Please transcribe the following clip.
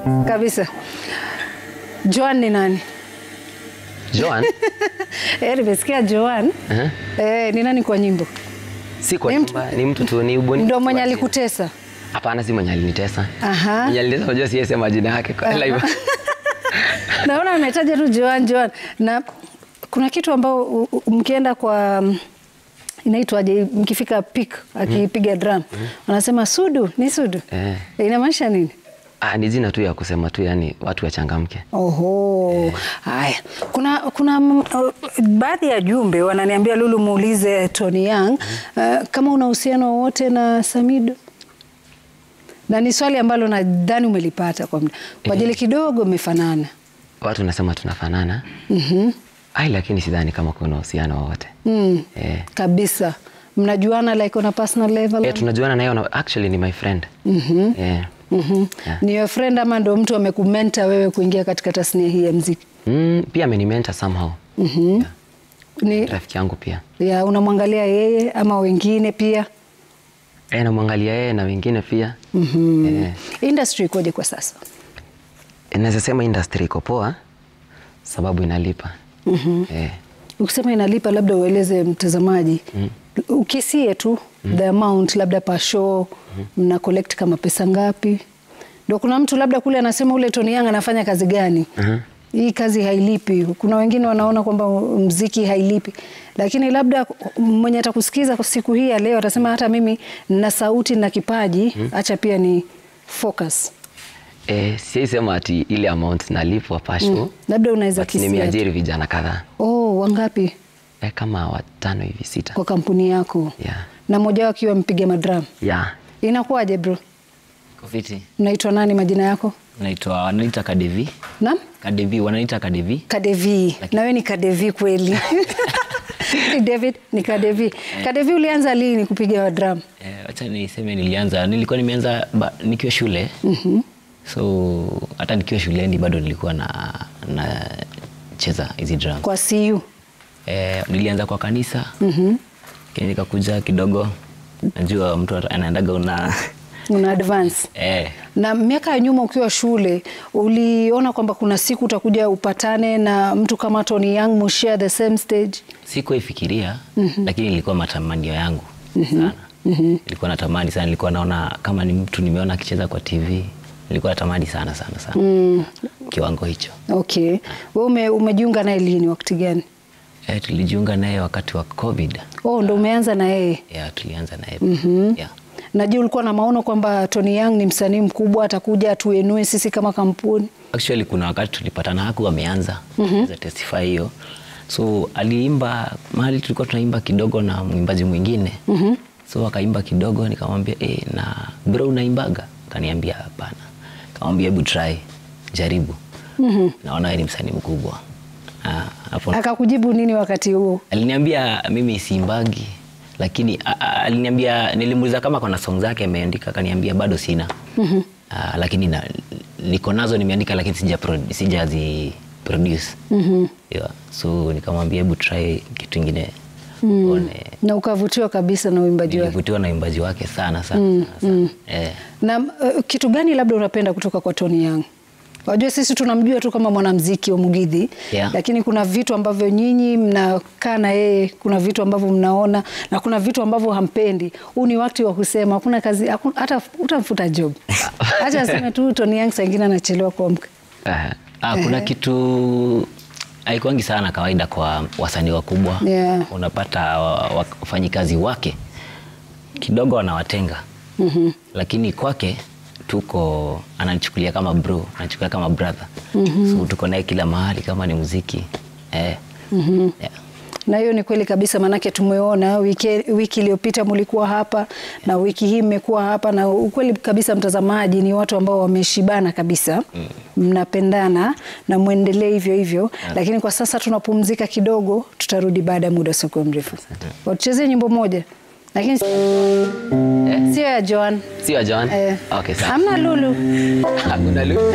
kabisa. Joan ni nani? Joan Eh, nimesikia Joan. eh, Eh, ni nani kwa nyimbo? si kwa Ni mtu- nyumba, ni mtu tu, ni ubunifu. Ndio mwenye wa chini. alikutesa. Hapana, si mwenye alinitesa. Aha. Mwenye alinitesa, unajua siwezi sema jina yake kwa live. Naona ametaja tu Joan Joan na kuna kitu ambao u- u- mkienda kwa mm, inaitwaje mkifika peak akipiga drum wanasema sudu ni sudu Eh. inamaanisha nini? Ah, ni jina tu ya kusema tu, yani watu wachangamke. Oho, haya. Kuna kuna mm, uh, baadhi ya jumbe wananiambia Lulu, muulize Tony Young uh, kama una uhusiano wowote na Samido, na ni swali ambalo nadhani umelipata kwa muda kwa ajili kidogo mmefanana. Watu nasema tunafanana. Mhm. Ai, lakini sidhani kama kuna uhusiano wowote. Mm. Eh. Kabisa, mnajuana like on a personal level? Eh, tunajuana naye na actually ni my friend. Mhm. Eh. Mhm. Yeah. Ni your friend ama ndo mtu amekumenta wewe kuingia katika tasnia hii ya mziki? Mm, pia amenimenta somehow. Mhm. Ni Rafiki yangu pia. ya unamwangalia yeye ama wengine pia? Eh, namwangalia yeye na wengine pia. Mhm. Eh. Industry ikoje kwa sasa? Naweza sema industry iko poa sababu inalipa. Eh. Ukisema inalipa, labda ueleze mtazamaji ukisie tu the amount, labda per show mna collect kama pesa ngapi? Ndio kuna mtu labda kule anasema ule Tony Young anafanya kazi gani? Mhm. Hii kazi hailipi. Kuna wengine wanaona kwamba mziki hailipi, lakini labda mwenye atakusikiza kwa siku hii ya leo atasema hata mimi na sauti na kipaji, acha pia ni focus. Eh, siwezi sema ati ile amount nalipwa pasho. Labda unaweza But kisia. nimeajiri vijana kadhaa. Oh, wangapi Eh, kama watano hivi sita. kwa kampuni yako? Yeah. Na mmoja wao akiwa mpiga madram. Yeah. Inakuwaje bro? Kofiti. Unaitwa nani majina yako? Naitwa wananiita Kadevi. Naam? Kadevi wananiita Kadevi. Kadevi. Na wewe ni Kadevi kweli. Ni David ni Kadevi. Kadevi ulianza lini kupiga drum? Eh, wacha niseme nilianza nilikuwa nimeanza ba, nikiwa shule. So hata nikiwa shuleni bado nilikuwa na nacheza hizi drum. Kwa CU. Eh, nilianza kwa kanisa. Kenya nikakuja kidogo. Najua mtu ata- anaendaga una Una advance. eh, Na miaka ya nyuma ukiwa shule uliona kwamba kuna siku utakuja upatane na mtu kama Tony Young mushare the same stage. sikuifikiria lakini ilikuwa matamanio yangu sana. Nilikuwa natamani sana, nilikuwa naona kama ni mtu nimeona akicheza kwa TV, nilikuwa natamani sana sana sana kiwango hicho. Okay. Wewe ume, umejiunga naye lini wakati gani? Eh, tulijiunga naye wakati wa COVID. Oh, ndo umeanza na yeye. Yeah, tulianza naye yeah. Najua ulikuwa na maono kwamba Tony Young ni msanii mkubwa atakuja atuenue sisi kama kampuni. Actually kuna wakati tulipatana haku ameanza mm testify hiyo, so aliimba mahali tulikuwa tunaimba kidogo na mwimbaji mwingine so akaimba kidogo, nikamwambia eh, na bro unaimbaga? Kaniambia hapana. Kamwambia hebu try, jaribu. Naona wewe ni msanii mkubwa. Ah, hapo Akakujibu nini wakati huo? aliniambia mimi siimbagi, lakini a- a- aliniambia, nilimuuliza kama kuna song zake ameandika, akaniambia bado sina. Ah, lakini na, niko nazo nimeandika, lakini sija pro- sijazi produce. Yeah. So nikamwambia hebu try kitu ingine uone. Na ukavutiwa kabisa na uimbaji wake. Nilivutiwa na uimbaji wake sana sana, sana. Eh. Na uh, kitu gani labda unapenda kutoka kwa Tony Young? Wajua sisi tunamjua tu kama mwanamuziki wa Mugidhi Yeah. lakini kuna vitu ambavyo nyinyi mnakaa na yeye, kuna vitu ambavyo mnaona na kuna vitu ambavyo hampendi. Huu ni wakati wa kusema, hakuna kazi, haku- hata utamfuta job. Acha aseme tu Tony Young saa ingine anachelewa kuamka. Eh. Ah, kuna kitu haikuangi sana kawaida kwa wasanii wakubwa Yeah. unapata wa- wa- wafanyikazi wake kidogo wanawatenga lakini kwake tuko ananichukulia kama bro anachukulia kama brother so tuko naye kila mahali kama ni muziki eh. yeah. Na hiyo ni kweli kabisa, maanake tumeona wiki, wiki iliyopita mulikuwa hapa na wiki hii mmekuwa hapa, na ukweli kabisa, mtazamaji, ni watu ambao wameshibana kabisa, mnapendana na mwendelee hivyo hivyo. Lakini kwa sasa tunapumzika kidogo, tutarudi baada ya muda usiokuwa mrefu. Watuchezee nyimbo moja, lakini sio ya Joan. Sio John? Eh, Okay, sawa. hamna Lulu. Hakuna lu.